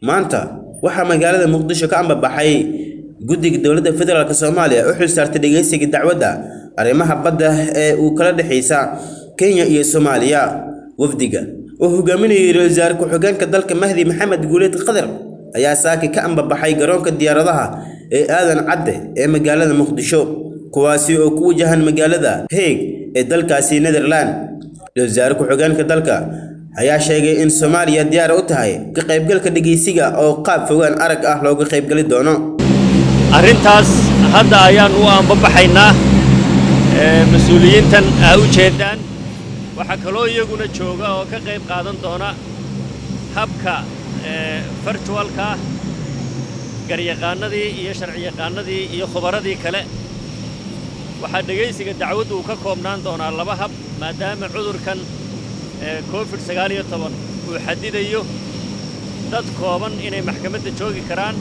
maanta waxaa magaalada muqdisho ka ambabaxay guddiga dowladda federaalk soomaaliya u xilsaartay dhegeysiga dacwadda arrimaha badda ee uu kala dhexaysa kenya iyo soomaaliya wafdiga oo hogaaminayay ra-iisul wasaare ku-xigeenka dalka mahdi maxamed guuleed qadar ayaa saaki ka ambabaxay garoonka diyaaradaha ee aadan cadde ee magaalada muqdisho kuwaasi oo ku wajahan magaalada heeg ee dalkaasi netherland ra-iisul wasaare ku-xigeenka dalka ayaa sheegay in soomaaliya diyaar u tahay ka qaybgalka dhegeysiga oo qaab fogaan arag ah looga qaybgali doono arrintaas hadda ayaan u aanbabaxaynaa mas-uuliyiintan aa u jeedaan waxaa kaloo iyaguna jooga oo ka qayb qaadan doona habka fartuwalka garyaqaanadii iyo sharciyaqaanadii iyo khubaradii kale waxaa dhegaysiga dacwaddu uu ka koobnaan doonaa laba hab maadaama cudurkan covid sagaal iyo toban uu xadidayo dad kooban inay maxkamadda joogi karaan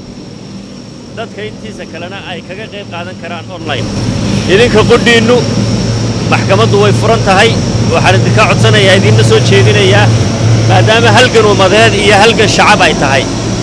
dadka intiisa kalena ay kaga qayb qaadan karaan online idinka qudhiinnu maxkamaddu way furan tahay waxaan idinka codsanayaa idinna soo jeedinayaa maadaama halgan ummadeed iyo halgan shacab ay tahay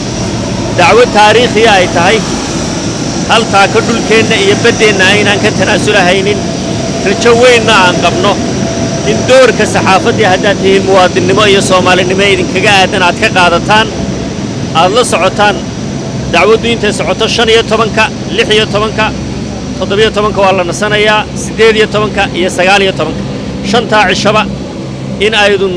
dacwad taariikhiya ay tahay hal taako dhulkeenna iyo baddeenna aynaan ka tanaasulahaynin rajo weynna aan qabno in doorka saxaafaddii haddaad tihiin muwaadinnimo iyo soomaalinimo idinkaga aadan aad ka qaadataan aad la socotaan dacwaddu intay socoto shan iyo tobanka lix iyo tobanka toddobiyo tobanka waa la nasanayaa siddeed iyo tobanka iyo sagaal iyo tobanka shantaa cishaba in aydun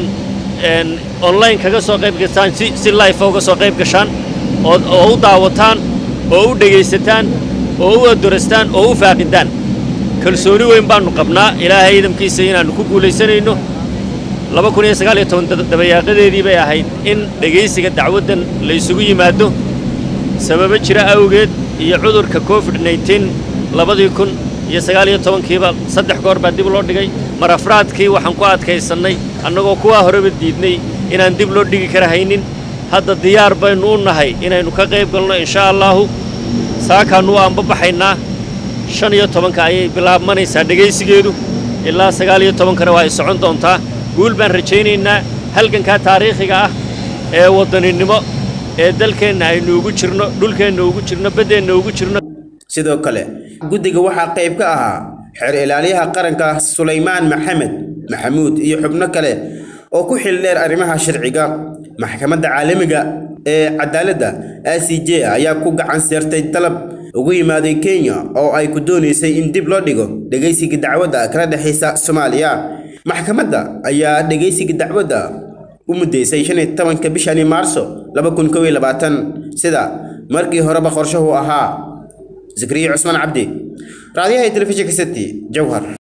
online kaga soo qayb gashaan si si life uga soo qayb gashaan oo oo u daawataan oo u dhegaysataan oo u adorastaan oo u faaqidaan kalsooni weyn baannu qabnaa ilaahay idamkiisa inaannu ku guulaysanayno laba kun iyo sagaal iyo toban dabayaaqadeedii bay ahayd in dhegaysiga dacwaddan la isugu yimaado sababo jira awgeed iyo cudurka covid nneteen labadii kun iyo sagaal iyo tobankiiba saddex goor baa dib loo dhigay mar afraadkii waxaan ku adkaysannay annagoo kuwaa horeba diidnay inaan dib loo dhigi kara haynin hadda diyaar baynu u nahay inaynu ka qayb galno inshaa allaahu saakaannu u aanbabaxaynaa shan iyo tobanka ayay bilaabmanaysaa dhegaysigeedu ilaa sagaal iyo tobankana waa ay socon doontaa guul baan rajaynaynaa halgankaa taariikhiga ah ee waddaninimo ee dalkeenna aynu ugu jirno dhulkeenna ugu jirno baddeenna ugu jirno sidoo kale guddiga waxaa qayb ka ahaa xeer ilaaliyaha qaranka sulaymaan maxamed maxamuud iyo xubno kale oo ku xil dheer arrimaha sharciga maxkamadda caalamiga ee cadaaladda i c j ayaa ku gacan seertay dalab ugu yimaaday kenya oo ay ku doonaysay in dib loo dhigo dhegaysiga dacwadda kala dhexaysa soomaaliya maxkamadda ayaa dhegaysiga dacwadda u muddaysay shan iyo tobanka bishani maarso laba kun kow iyo labaatan sida markii horeba qorshahu ahaa zakariya cusmaan cabdi raadiyaha telefishinka city jowhar